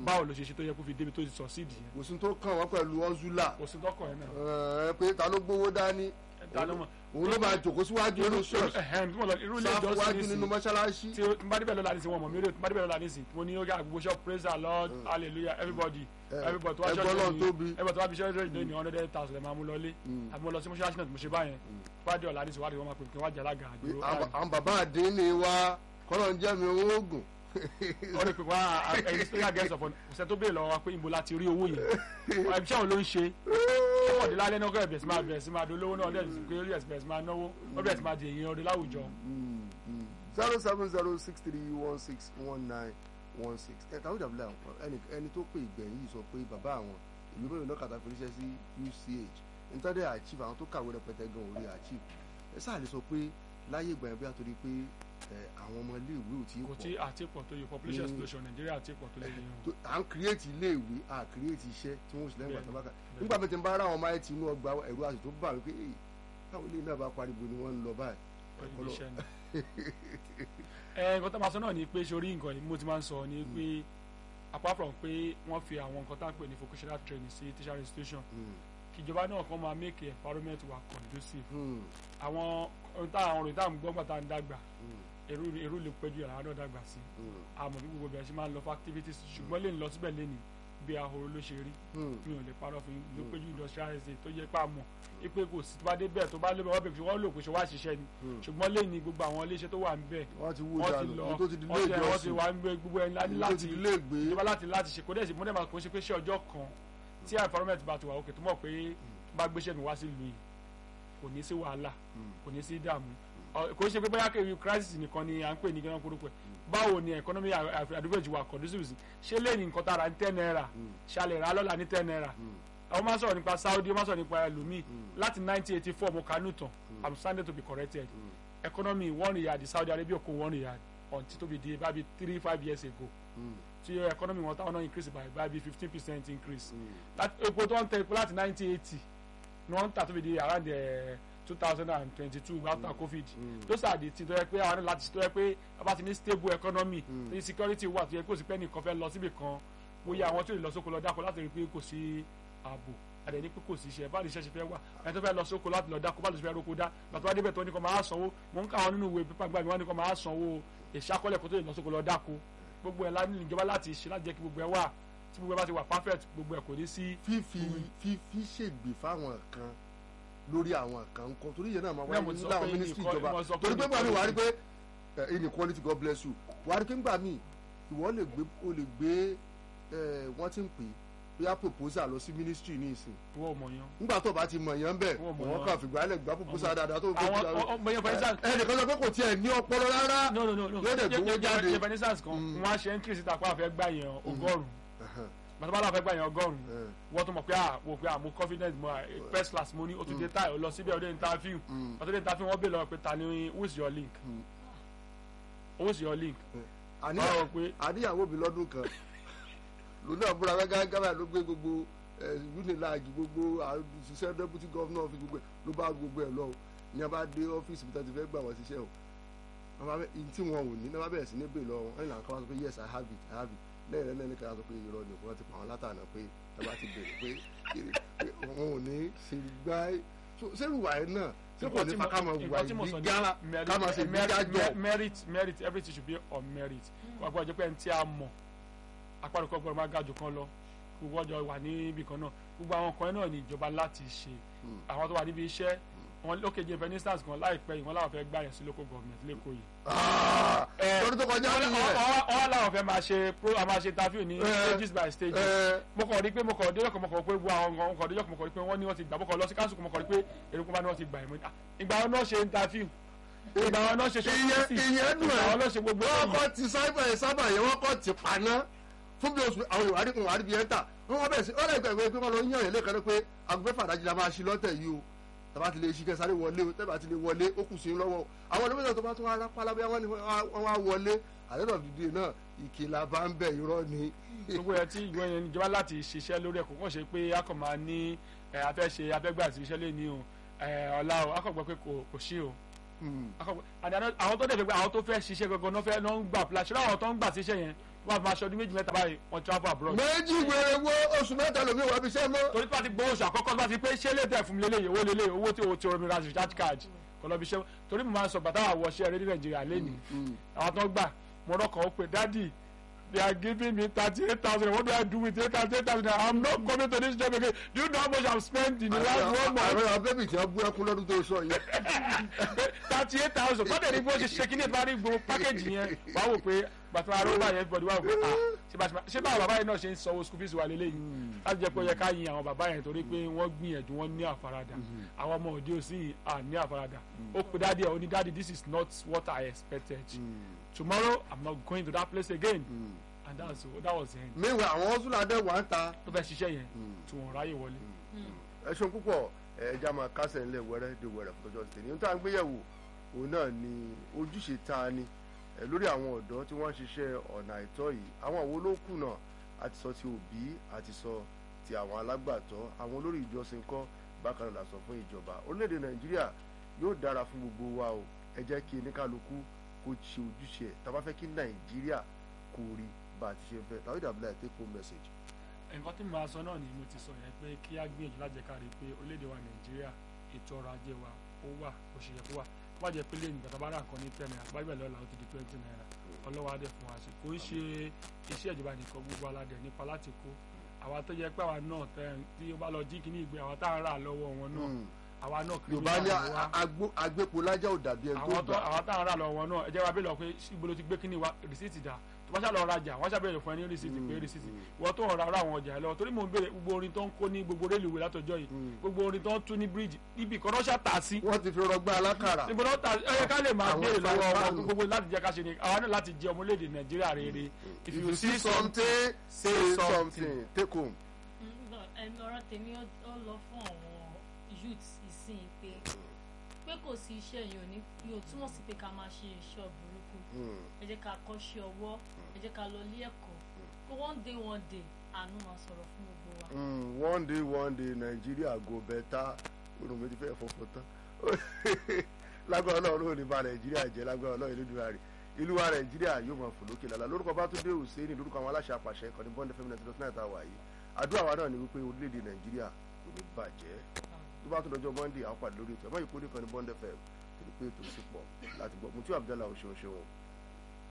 báwo ló ṣe ṣe tó yẹ kó fi débi tó ti succeed yẹn kò sí tó kàn wọ́n pẹ̀lú ọ́zúlà kò sí tọkàn yẹn náà ẹ pé ta ló gbowó dání ta ló mọ̀ òun ló máa jòkó síwájú nínú ṣọ́ọ̀ṣì ẹ̀hẹ́n bí mo lọ irú ilé sáfù ìjọsìn wájú nínú nísìnyí mọ́ṣáláṣí tí o tí n bá débẹ̀ lọ́la nísìnyí wọn mọ̀ mí rí o tí n bá débẹ̀ lọ́la nísìnyí mo ní ó yà gbogbo shop praise the lord hallelujah everybody Eh, everybody tó wá ẹgbẹ́ Ọlọ́run tóbi. everybody tó wá fi ṣọ́ọ̀ṣì lónìí ní hundred thousand ẹ̀ máa mú lọlé àbí mo lọ sí mọ́ṣáláṣí náà tí mo ṣe báyẹn bá dé ọ̀la nísìnyí wá rí wọn máa pè kí wọ́n wá jẹ́ alága àdúró àwọn àwọn bàbá àdínní wa kọ́lọ̀ ń jẹ́ mi owó oògùn wọ́n rí pé wá ẹni special guest of honor kò sẹ́ tó béèrè lọ́wọ́ wa pé ibo la ti rí owó yẹn ẹbí sẹ́wọ̀n ló ń ṣe ó dé lálẹ́ náà kọ́ ẹ̀bẹ̀ sí máa bẹ̀rẹ̀ sí máa dolówó náà ọdẹ pé ó bẹ̀rẹ̀ sí máa náwó ó bẹ̀rẹ̀ sí máa di èyí ọdẹ láwùjọ. zero seven zero six three one six one nine one six ẹ tàwọn ìdàbílẹ̀ àwọn ẹni ẹni tó pè ìgbẹ̀yìn yìí sọ pé bàbá àwọn ìlú mẹ́rin náà kàtà fi ríṣẹ́ sí UCH nítorí achieve àwọn tó kàwé rẹpẹtẹ gan orí achieve ẹ sáà lè sọ pé láyé ìgbà yẹn bí a torí pé ẹ, àwọn ọmọ iléèwé ò tí ì kò pọ̀ tí àti pọ̀ tó yẹ population Mm. explosion nàìjíríà àti pọ̀ tó lè yẹn o. tó- à ń create iléèwé à create iṣẹ́ tí wọ́n sì lẹ́yìn Bẹ́ẹ̀ni, ìgbà tó bá kà bẹ́ẹ̀ni. nígbà mi ti ń bá ara àwọn ọmọ ayé inú ọgbà ẹ̀rú àti tó bà mí pé "Èyí, táwọn ilé náà bá pariwo ni wọ́n ń lọ báyìí pẹ̀lú Ọlọ́- iṣẹ́ ni. ẹ nǹkan tó máa sọ náà ni pé sórí nǹkan yìí mo ti máa ń sọ ni pé apart from pé wọ́n fi àwọn nǹkan tá à ń pè ní vocational training sí teacher institution Hmm, kìjọba náà kàn máa make environment wa conducive hmm, àwọn ohun tá àwọn òròyìn tá à ń gbọ́ gbà tá à ń dàgbà hmm, èrú èrú lè pẹ́jù yàrá náà dàgbà sí hmm, àmọ́ bí gbogbo bẹ̀rẹ̀ sí máa ń lọ fún activities ṣùgbọ́n lè ń lọ síbẹ̀ lẹ́ni bí ahoro ló ṣe rí hmm. mi ò lè parọ́ fún yín ló péjú industrial estate tó yẹ pé àmọ́ ipe kò sí tó bá dé bẹ́ẹ̀ tó bá lé bẹ́ẹ̀ wọ́n bẹ̀ fi wọ́n lò pé ṣe wá ṣiṣẹ́ ni Hmm. ṣùgbọ́n lẹ́ni gbogbo àwọn iléeṣẹ́ tó wà ń bẹ̀ wọ́n ti wú wọ́n ti dànù lọ ní tó ti di ilé wọ́n ti wọ́n ti ìjọsìn wà ń gbé gbogbo ẹni láti ní tó ti di ilé ìgbé ìjọba láti láti ṣe kó dẹ̀ sí múdẹ́mà kó ṣe pé ṣé ọjọ́ kan tí environment bá ti wà òkè tó mọ̀ pé bá gbéṣẹ́ mi wá sí ìlú yìí kò ní sí wàhálà kò ní sí ìdààmú Ọ- kò ṣe pé bóyá kí crisis nìkan ni à ń pè ní gẹ́gẹ́ kúrúkú ẹ̀ báwo ni economy àdúgbò ìjùwà conducive sí ṣé lè ní nǹkan tára ní ten naira ṣàlẹ̀ rà lọ́la ní ten naira àwọn máa ń sọ̀rọ̀ nípa Saudi wọ́n máa ń sọ̀rọ̀ nípa ẹlòmíì láti nineteen eighty four mo kà á nùtàn I'm standing to be corrected economy one riyal Saudi Arabia kó one riyal until tó fi di bábi three five years ago tí economy wọn táwọn náà increase by bábi fifteen percent increase láti epo tó ń tẹ epo láti nineteen eighty ni wọ́n ń tà tó fi di around two thousand and twenty-two after covid those are the things tó yẹ pé àwọn náà láti tó yẹ pé a bá ti ní stable economy tó yẹ security wà tó yẹ kó sì pẹ́ nìkan fẹ́ lọ síbì kan bóyá àwọn tó lè lọ sóko lọ dáko láti rí i pé kò sí ààbò àdé ní pé kò sí iṣẹ́ báyìí iṣẹ́ ṣe fẹ́ wà ẹni tó fẹ́ lọ sóko láti lọ dáko báyìí ló ṣe fẹ́ roko dá bàtà wá débẹ̀ tó ní kó máa sanwó mò ń káwọn nínú ìwé pípa gbàgbé wọn ní kó máa sanwó ìṣàkọlẹ̀ kó tó lè lọ sóko lọ dáko gbogbo ẹ̀ láti ìjọba láti ṣe láti jẹ́ kí gbogbo ẹ̀ wà tí gbogbo ẹ̀ bá ti wà perfect gbogbo ẹ̀ kò ní sí. fífi fífi ṣègbè fáwọn kan lórí àwọn kan ń kọ torí yẹn náà máa Náà mo wáyé ti sọ nílò pé àwọn ministry inequality- ìjọba mo sọ pé torí pé gbàmí wàá rí inequality. pé eh, inequality God bless you wàá rí pé ńgbà míì ìwọ lè gbé o lè gbé eh, wọ́n ti ń pè bóyá proposal lọ sí ministry ní ìsìn wọ́n ò mọ̀ yan. nígbà tó bá ti mọ̀ yẹn bẹ́ẹ̀ Wọ́n mọ̀ wọ́n wọ́n. kàn fìgbà lẹ̀ gbá proposal dáadáa tó gbé àwọn ọmọ yẹn for instance ẹnìkan sọ pé kò tiẹ̀ ní ọpọlọ rárá no no no no yóò dẹ̀ gbowó jáde yẹ for instance kan wọ́n á ṣe entry síta pé àfẹ́ gbà yẹn ọgọ́rùn-ún bàtà bá láfẹ́ gbà yẹn ọgọ́rùn-ún wọ́n tún mọ̀ pé à wò pé à mo confidence mo à first class mo ní o tún dé táyọ̀ lọ síbẹ̀ ọdẹ interview ọdẹ dé interview wọ́n bèèrè lọ́wọ́ pé ta ni who is your link who is your link báwo pé àníyàwó mi lọ́dún kan lónìí àbúrò agágágá báyìí ló gbé gbogbo unilag gbogbo àṣìṣẹ́ deputy governor fi gbogbo ẹ̀ ló bá gbogbo ẹ̀ lọ ní a bá dé ọ́fíìsì bí wọ́n ti fẹ́ gbà wọ́n ṣiṣẹ́ o wọ́n bá bẹ́ in tí wọn ò ní ní wọ́n bá bẹ̀rẹ̀ sí ní bèèrè lọ́wọ́ wọn ìlànà kan wá sọ pé yes i have it i have it lẹ́yìn rẹ̀ lẹ́yìn kan sọ pé irọ́ ni wọ́n ti pa wọn látànà pé ẹ bá ti bèèrè pé pé wọn ò ní ṣe gbá sẹ́rù wà ẹ̀ náà ṣé kò ní fa ká máa wà ìgbéga ká máa ṣe ìgbéga jọ. merit merit everything should be on merit wọ́n gbọ́dọ̀ jẹ́ pé ẹni tí a mọ̀ apárọ̀kọ́ gbọ́dọ̀ máa ga jù kan lọ gbogbo ọjọ́ wà níbì kan náà gbogbo àwọn kan náà ní ìjọba láti ṣe àwọn tó wà níbi iṣẹ́ wọn lókè jẹ for instance kan láìpẹ́ yìí wọn làwọn fẹ́ gbà yẹn sí local government lẹ́kọ̀ọ́ yìí. lọ́dún tó kọjá nìyẹn. ọ̀hún làwọn fẹ́ máa ṣe pro a máa ṣe interview ní stages by stages. mo kàn rí pé mo kàn dé yọkàn mo kàn pé gbogbo àwọn nǹkan mo kàn dé yọkàn mo kàn rí pé wọ́n ní wọ́n ti gbà mo kàn lọ sí council mo kàn rí pé èrò kúnbá ni wọ́n ti gbà yẹn ìgbà wọn náà ṣe interview ìgbà wọn náà ṣe ṣe ìyẹn dùn ìgbà wọn náà ṣe ẹ̀ gbogbo wọ́n kọ́ ti sábà sábà yẹn wọ́n kọ́ ti paná fún bí oṣù àwọn ìwádìí kan wádìí bí ẹ̀ ń tà wọ́n wọ́n bẹ̀rẹ̀ sí ọ̀rẹ́ ìgbà ìwé pé wọ́n lọ ń yàn yẹn lẹ́ẹ̀kan pé aago mẹ́fà dájú la máa ṣí lọ́tẹ̀ yìí o tàbá ti lè ṣí kẹ́ sáré wọlé o tẹ́bà ti lè wọlé ó kù sí i lọ́wọ́ àwọn olómìnira tó bá tún wá rápálá bí wọ́n ní wọ́n wá wọlé àdéhùn dídì náà ìkìlà bá ń bẹ̀ irọ́ ni. gbogbo ẹ tí ìgbọ́n yẹn níjọba láti ṣiṣẹ́ lórí ẹ̀kọ́ kàn ṣe pé a kàn máa ní ẹ afẹ́ ṣe afẹ́gbà àti iṣẹ́ lé ní o ẹ ọ̀la o a kàn gbọ́ pé kò kò sí o A kàn gbọ́- àti àná- àwọn tó dẹ̀ fẹ́ pé àwọn tó fẹ́ ṣiṣẹ́ gangan náà fẹ́ náà ń gbà pla ṣọlá àwọn tó ń gbà síṣẹ́ yẹn wọ́n máa ṣọdún méjì mẹ́ta báyìí wọ́n travel abroad. méjì wèrè wo oṣù mẹ́ta lómi wà bí sẹ́ mọ́. torí pàtí gbowó oṣù àkọ́kọ́ bá ti pé ṣé lè tẹ̀ fún mi lélẹ́yìí owó lélẹ́yìí owó tí o ti omi ra recharge card kọ́ lọ́bi iṣẹ́ torí mo máa ń sọ bàtà àwọ̀ ṣẹ́ rédíò nàìjíríà lẹ́nìí àwọn tó ń gbà mo rọ́kàn ó pé dádì they are giving me thirty eight thousand what do I do with eight thousand I'm not coming to this job again do you know how much I've spent in the last one month àwọn abẹ́bí tí wọ́n bú ẹkún lọ́dún tó sọ yẹn. thirty eight thousand kọ́dẹ̀ ní bó ṣe ṣe kí ní ìparí gbogbo pákéjì yẹn wàá wò pé bàtà arọ́bà yẹn everybody wàá wò pé ah ṣé bá ṣe báwọn bàbá yẹn náà ṣe ń sanwó school fees wà lélẹ́yìn láti jẹ́ pé ó yẹ ká yin àwọn bàbá yẹn torí pé wọ́n gbìyànjú wọ́n ní àfaradà àwọn ọmọ òde òsì à ní àfaradà ó pe dáàdi ẹ̀ ó ní dáàdi this is not what I expected tomorrow I'm not going to that place again and that's that was the end meanwhile àwọn ọ̀ṣun adé wà ń ta. tó fẹ́ ṣiṣẹ́ yẹn tí wọ́n ráyè wọlé. ẹ ṣeun púpọ̀ ẹja máa kásẹ̀ ńlẹ̀ wẹ́rẹ́ de wẹ́rẹ́ fún ọjọ́ tèmi ohun tá à ń gbéyẹ̀wò òun náà ni ojúṣe ta ni ẹ lórí àwọn ọ̀dọ́ tí wọ́n ń ṣiṣẹ́ ọ̀nà àìtọ́ yìí àwọn wo ló kùnà àti sọ ti òbí àti sọ ti àwọn alágbàtọ́ àwọn olórí ìjọsìn kọ́ bákan náà la sọ fún ìjọba orílẹ̀-èdè nàìjíríà yóò dára fún gbogbo wa o ẹ jẹ́ kí oníkálukú kó ṣe ojúṣe ẹ̀ tá a bá fẹ́ kí nàìjíríà kó rí bá a ti ṣe fẹ́ tàbí dàbílà ẹ̀ take home message. nǹkan tí mo máa sọ náà ni mo ti sọ yẹn pé kí á gbìyànjú láti jẹ́ ká rí i pé orílẹ̀-èdè wa nàìjíríà ètò ọrọ̀ ajé wa ó wà ó ṣe yẹ kó wà kó má jẹ́ pé lẹ́yìn ìgbà tá a bá rà nǹkan ní ten naira báyìí bẹ́ẹ̀ lọ́la ó ti di twenty naira ọlọ́wọ́ adé fún wa ṣe kò ń ṣe iṣẹ́ ìjọba nìkan gbogbo aládẹ nípa láti kó àwa tó jẹ́ pé àwa náà tẹ tí ó bá lọ jí kíní ìgbé àwa tá à ń rà lọ́wọ́ wọn náà àwa náà kiri yorùbá ní agbépo lájà ò dàbí ẹni tó àwọn tó gbà. àwọn tá à ń rà lọ́wọ́ wọn náà ẹ jẹ́ wa bí lọ pé ibo ló ti gbé kíní wa rìsíìtì dà tó bá ṣàlọ́ rajà wọ́n ṣàbẹ̀rẹ̀ fún ẹ ní rìsíìtì pé rìsíìtì wọ́n tó ń ra àwọn ọjà ẹ lọ́wọ́ torí mò ń béèrè gbogbo orin tó ń kó ní gbogbo rélùwé látọjọ́ yìí gbogbo orin tó ń tú ní bíríìjì ibì kan náà ṣàtà sí wọ́n ti fi rọgbà alákàrà. níbo náà ta ẹ ká lè máa Àwọn béèrè lọ́wọ́ ìfàyàfàánù. wọn gbogbo láti jẹ́ ká ṣe ni àwa náà láti jẹ ọmọlédè nàìjíríà rere if you see something say something take home. ẹ̀mí ọ̀rọ̀ tèmi ó ó lọ fún àwọn youths ìsìn pé pé kò sí iṣẹ́ yìí ò ní yóò túmọ̀ sí pé ká máa ṣe iṣẹ́ burúkú ẹ jẹ́ ká kọ́ṣẹ́ ọwọ́ ẹ jẹ́ ká lọ ilé ẹ̀kọ́ pé one day one day àánú máa sọ̀rọ̀ fún gbogbo wa. Mm, one day one day nàìjíríà go better orun mi ti fẹ́ fọfọ tán lágbára ọlọ́run ò ní ba nàìjíríà jẹ́ lágbára ọlọ́run ìlú ìdúrà rẹ̀ ìlú wa nàìjíríà yóò máa fò lókè lálá lórúkọ Bátúndé Hùsẹ́ẹ̀nì lórúkọ àwọn aláṣẹ àpàṣẹ ìkànnì bond fm ninety dot nine tá a wà yìí àdúrà wa náà ni wípé orílẹ̀-èdè nàìjíríà kò ní bàjẹ́ tó bá tún lọ́jọ́ monday àwọn pàdé lórí ètò ẹ̀ mọ́ ìkórè kan ní bond fm torí pé ètò sí pọ̀ láti gbọ́ mutí abdallah oṣooṣo